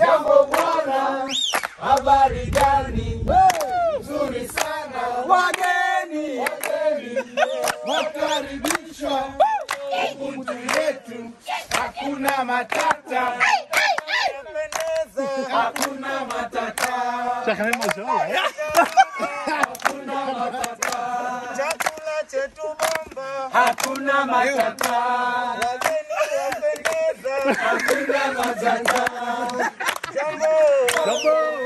Jambo bwana, habari gani? Nzuri sana. Wageni wageni wakaribishwa Ubuntu yetu, hakuna matata, hakuna matata, hakuna matata, Chakula chetu bomba, hakuna matata, wageni wapendeza, hakuna matata. jambo